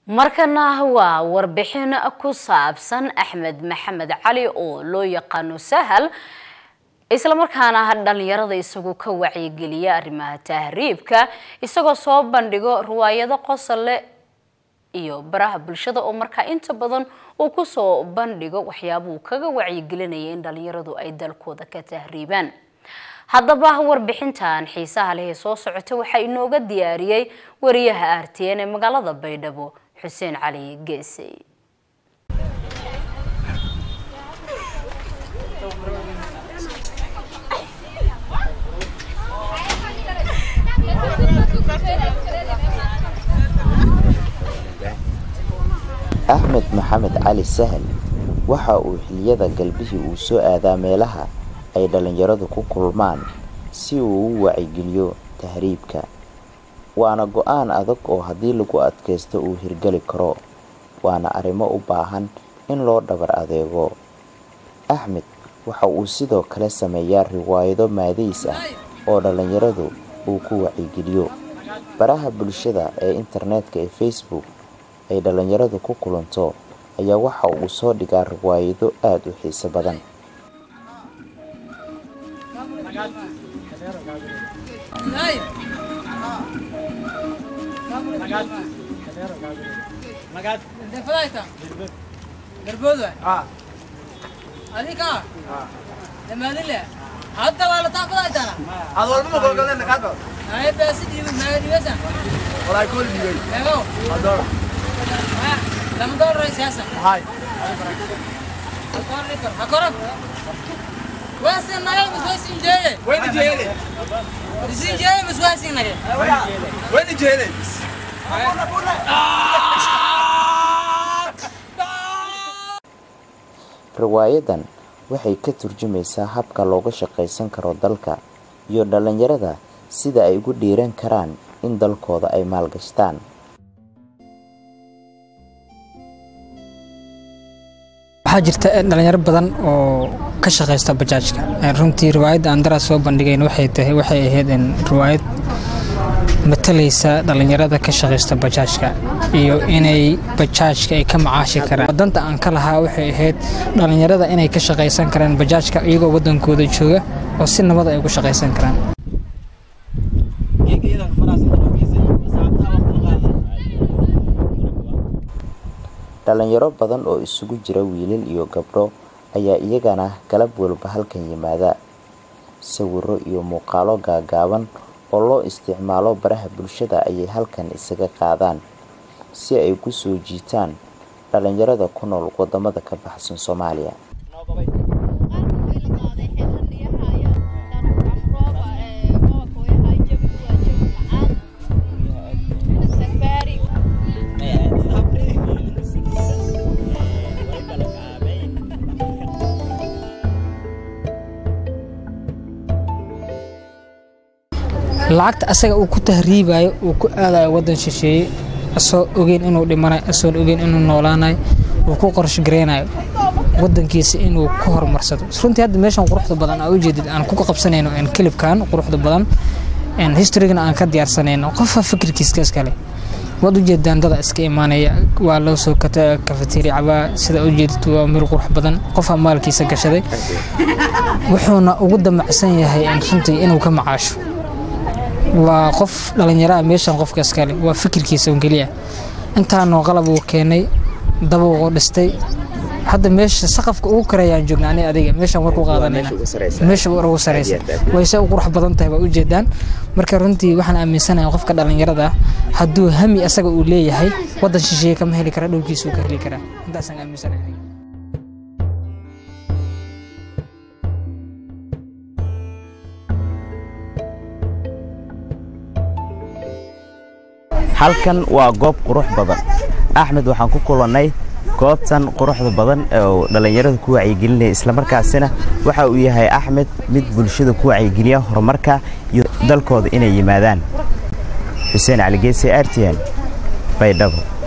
markana waa warbixin ku saabsan axmed maxamed cali oo loo yaqaano sahal islamarkaana dhalinyarada isagu ka wacyigeliya arrimaha tahriibka isagoo soo bandhigo riwaayado qosole iyo baraha bulshada oo markaa inta badan uu kusoo bandhigo waxyaabuu kaga wacyigelinaya in dhalinyaradu ay dalkooda ka tahriibaan haddaba warbixintan xiisaha leh ee soo socota waxaa inooga diyaariyey wariyaha r t n ee magaalada baydhabo xuseen cali geesey axmed maxamed cali sahal waxa uu xiliyada galbihii uu soo aadaa meelaha ay dhallinyaradu ku kulmaan si uu u wacigeliyo tahriibka waana go-aan adag oo haddii lagu adkaysto uu hirgeli karo waana arrimo u baahan in loo dhabar adeego axmed waxa uu sidoo kale sameeyaa riwaayado maadays ah oo dhallinyaradu uu ku wacigeliyo baraha bulshada ee internetka ee facebook ay dhallinyaradu ku kulanto ayaa waxa uu soo dhigaa riwaayado aada u xiiso badan riwaayadan waxay ka turjumaysaa habka looga shaqaysan karo dalka iyo dhallinyarada sida ay ugu dhiiran karaan in dalkooda ay maalgashtaan waxaa jirta dhalinyaro badan oo ka shaqaysta bajaajka runtii riwaayadda aan daraas soo bandhigayn waxay tahay waxay ahayd riwaayad matalaysa dhalinyarada ka shaqaysta bajaajka iyo inay bajaajka ay ka macaashi karaan wadanta aan ka lahaa waxay ahayd dhalinyarada inay ka shaqaysan karaan bajaajka iyagoo wadankooda jooga oo si nabad ay ugu shaqaysan karaan dhalinyaro badan oo isugu jira wiilal iyo gabdho ayaa iyagana galab walba halkan yimaada sawiro iyo muuqaalo gaagaaban oo loo isticmaalo baraha bulshada ayay halkan isaga qaadaan si ay ku soo jiitaan dhalinyarada ku nool wadamada ka baxsan soomaaliya lacagta asaga uu ku tahriibayo uu ku aadayo wadan shisheeye asoo ogeyn inuu dhimanayo asoon ogeyn inuu noolaanayo uu ku qorsho gareynayo wadankiisa inuu ku horumarsado runtii hadda meeshan quruxda badan aa ujeedid aan ku qabsanayno kilibkan quruxda badan historygana aan ka diyaarsanayno qofa fikirkiiska iskale waad ujeedaan dada iska imaanaya waa loo soo kafeteeri cabaa sida ujeedid waa meel qurux badan qofaa maalkiisa gashaday wuxuuna ugu damacsan yahay runtii inuu ka macaasho waa qof dhallinyaraha meeshan qofka iskale waa fikirkiisa un keliya intaanoo qalab uu keenay dabuuqu dhistay hadda meesha saqafka ugu karayaan joogna ani adiga meeshaan war ku qaadanayna meesha ugu saraysa wayse u qurux badan tahay waa ujeedaan marka runtii waxaan aaminsanahay qofka dhallinyarada ah hadduu hami asaga uu leeyahay waddan shisheeye kama heli kara dhowrkiisuu ka heli karaa intaasaan aaminsanahay halkan waa goob qurux badan axmed waxaan ku kulannay goobtan quruxda badan oo dhallinyarada ku wacyigelinaya islamarkaasina waxa uu yahay axmed mid bulshada ku wacyigeliya horumarka iyo dalkooda inay yimaadaan xuseen cali geese artian baydhabo